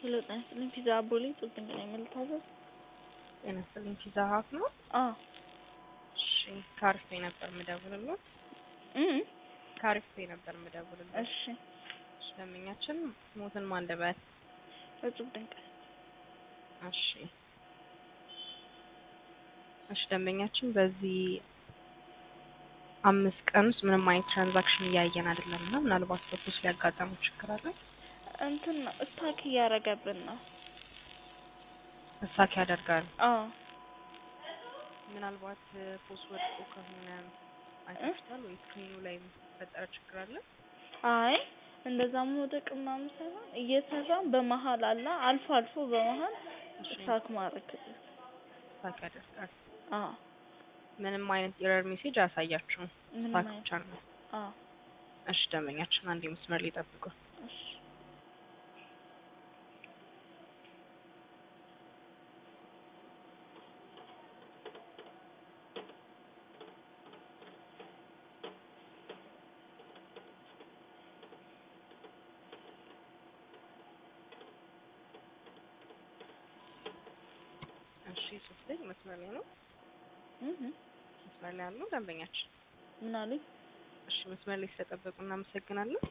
ሄሎ ጤና ይስጥልኝ ፒዛ አቦሌ ጡት ድንቅ ነኝ ምን ልታዘዝ? ጤና ይስጥልኝ ፒዛ ሀት ነው? አዎ እሺ ከአሪፍ ነበር የምደውልልዎት። እም ከአሪፍ ነበር የምደውልልዎት። እሺ እሺ ደንበኛችን ሞትን ማንደበት እጹብ ድንቅ እሺ እሺ ደንበኛችን በዚህ አምስት ቀን ውስጥ ምንም አይነት ትራንዛክሽን እያየን አይደለም እና ምናልባት በፖስ ሊያጋጠሙ ችግር አለ እንትን ነው እስታክ እያረገብን ነው። እሳክ ያደርጋል። አዎ ምናልባት ፖስ ወድቆ ከሆነ አይታችኋል ወይ ስክሪኑ ላይ የተፈጠረ ችግር አለ? አይ እንደዛ መውደቅ ምናምን ሳይሆን እየሰራን በመሀል አለ አልፎ አልፎ በመሀል እሺ እስታክ ማድረግ እሳክ ያደርጋል። አዎ ምንም አይነት ኤረር ሜሴጅ አያሳያችሁም። ምንም እሳክ አይነት ብቻ ነው። አዎ እሺ ደንበኛችን አንዴ መስመር ላይ ጠብቁ። እሺ እሺ ሶስት ላይ መስመር ላይ ነው። እህ መስመር ላይ ያለው ደንበኛችን ምን አሉኝ? እሺ መስመር ላይ ስለጠበቁ እናመሰግናለን።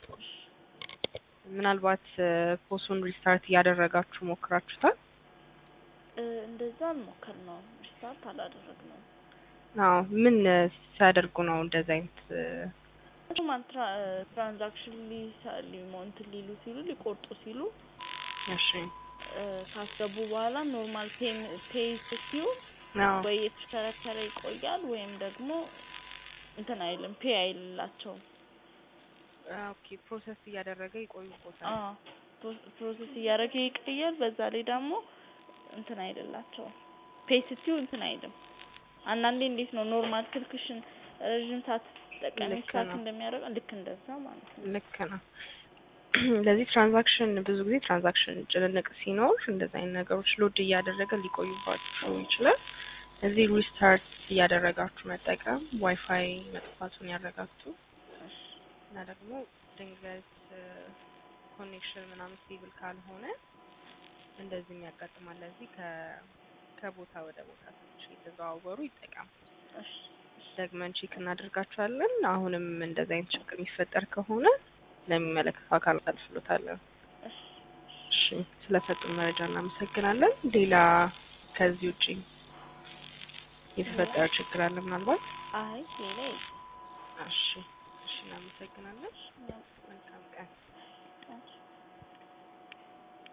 ምናልባት ፖሱን ሪስታርት እያደረጋችሁ ሞክራችሁታል? እ እንደዛ አልሞከርነውም ሪስታርት አላደረግነውም። አዎ ምን ሲያደርጉ ነው እንደዚህ አይነት ማን ትራንዛክሽን ሊሳ- ሊሞ- እንትን ሊሉ ሲሉ ሊቆርጡ ሲሉ እሺ እ ካስገቡ በኋላ ኖርማል ፔይ ፔይ ስትዩ አዎ ወይ የተሽከረከረ ይቆያል ወይም ደግሞ እንትን አይልም ፔይ አይልላቸውም። ኦኬ ፕሮሰስ እያደረገ ይቆዩቦታል። አዎ ፕሮ- ፕሮሰስ እያደረገ ይቆያል። በዛ ላይ ደግሞ እንትን አይልላቸውም ፔይ ስትዩ እንትን አይልም። አንዳንዴ እንዴት ነው ኖርማል ስልክሽን ረዥም ሰዓት ስትጠቀሚ ልክ ስታክ ነው። እንደሚያደርገው ልክ እንደዛ ማለት ነው። ልክ ነው። ለዚህ ትራንዛክሽን ብዙ ጊዜ ትራንዛክሽን ጭንንቅ ሲኖር እንደዚህ አይነት ነገሮች ሎድ እያደረገ ሊቆዩባችሁ ይችላል። እዚህ ሪስታርት እያደረጋችሁ መጠቀም ዋይፋይ መጥፋቱን ያረጋግጡ እና ደግሞ ድንገት ኮኔክሽን ምናምን ስቴብል ካልሆነ እንደዚህም ያጋጥማል። ለዚህ ከ ከቦታ ወደ ቦታ ትንሽ የተዘዋወሩ ይጠቀሙ። እሺ ደግመን ቼክ እናደርጋቸዋለን። አሁንም እንደዚህ አይነት ችግር የሚፈጠር ከሆነ ለሚመለከተው አካል እናሳልፍሎታለን። እሺ እሺ ስለሰጡን መረጃ እናመሰግናለን። ሌላ ከዚህ ውጪ የተፈጠረ ችግር አለ ምናልባት? አይ ሌላ የለም። እሺ እሺ እናመሰግናለን። እሺ